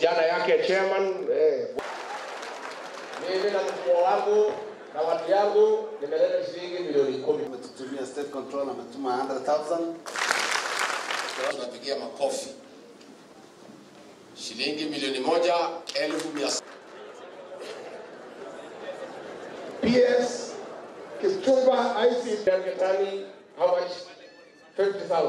jana yake chairman eh. Mimi na mfumo wangu na watu yangu nimeleta shilingi milioni kumi. Ametutumia state control ametuma 100,000 Tunapigia makofi shilingi milioni moja elfu mia PS Kipchumba IC Getani, how much? 50,000.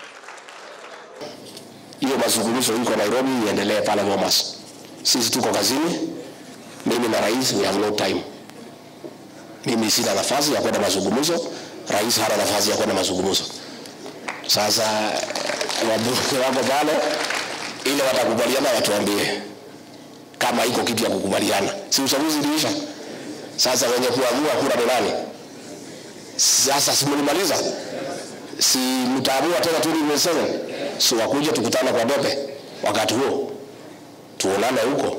hiyo mazungumzo iko Nairobi iendelee pale Bomas. Sisi tuko kazini, mimi na rais, we have no time. Mimi sina nafasi ya kwenda mazungumzo, rais hana nafasi ya kwenda mazungumzo. Sasa eh, wabunge wako pale, ile watakubaliana watuambie kama iko kitu ya kukubaliana. Si uchaguzi uliisha? Sasa wenye kuamua kura ni nani? Sasa si mlimaliza? si mtaamua tena 2027 si wakuja tukutane kwa dope wakati huo tuonane huko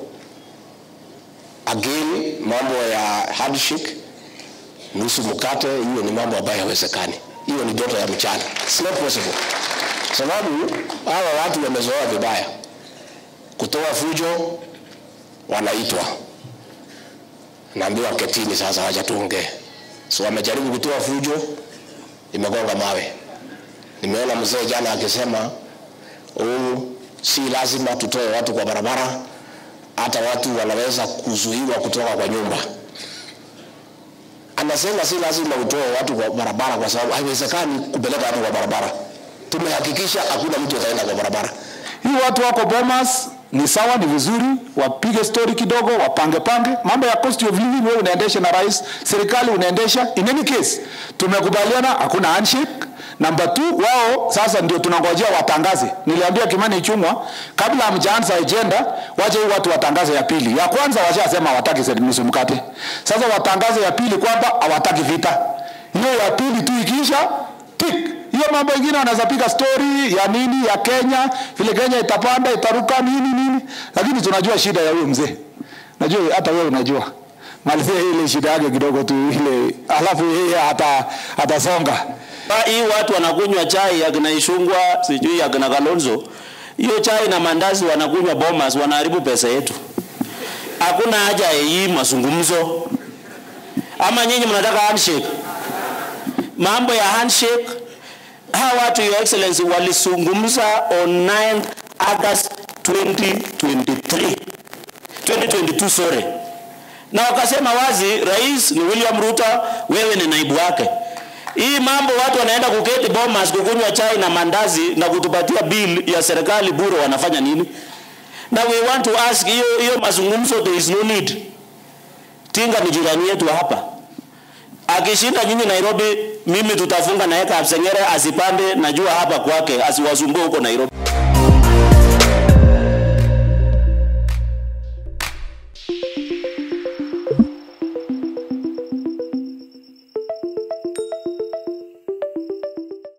again mambo ya handshake nusu mkate hiyo ni mambo ambayo hawezekani hiyo ni ndoto ya mchana It's not possible sababu hawa watu wamezoea vibaya kutoa fujo wanaitwa naambiwa ketini sasa wacha tuongee so wamejaribu kutoa fujo imegonga mawe Nimeona mzee jana akisema oh, si lazima tutoe watu kwa barabara, hata watu wanaweza kuzuiwa kutoka kwa nyumba. Anasema si lazima utoe watu kwa barabara kwa sababu haiwezekani kupeleka watu kwa barabara. Tumehakikisha hakuna mtu ataenda kwa barabara. Hii watu wako Bomas ni sawa, ni vizuri, wapige story kidogo, wapange pange mambo ya cost of living. Wewe unaendesha na rais, serikali unaendesha. In any case, tumekubaliana hakuna handshake. Number two, wao sasa ndio tunangojea watangaze. Niliambia Kimani Ichung'wa kabla hamjaanza agenda, wache hii watu watangaze ya pili. Ya kwanza washasema hawataki nusu mkate, sasa watangaze ya pili kwamba hawataki vita. Hiyo ya pili tu ikiisha, tick hiyo mambo ingine wanaweza piga story ya nini ya Kenya, vile Kenya itapanda itaruka nini nini, lakini tunajua shida ya huyo mzee. Najua hata wewe unajua malizia ile shida yake kidogo tu ile, alafu yeye hata atasonga. Hii watu wanakunywa chai ya kina Ishungwa, sijui ya kina Kalonzo. Hiyo chai na mandazi wanakunywa Bomas, wanaharibu pesa yetu. Hakuna haja ya hii mazungumzo. Ama nyinyi mnataka handshake? Mambo ya handshake hawa watu your excellency walizungumza on 9 August 2023 2022 sorry, na wakasema wazi, rais ni William Ruto, wewe ni naibu wake. Hii mambo watu wanaenda kuketi Bomas kukunywa chai na mandazi na kutupatia bill ya serikali bure, wanafanya nini? Na we want to ask, hiyo hiyo mazungumzo, there is no need. Tinga ni jirani yetu hapa akishinda nyinyi Nairobi, mimi tutafunga na yeka Absengere asipande, najua hapa kwake, asiwasumbue huko Nairobi.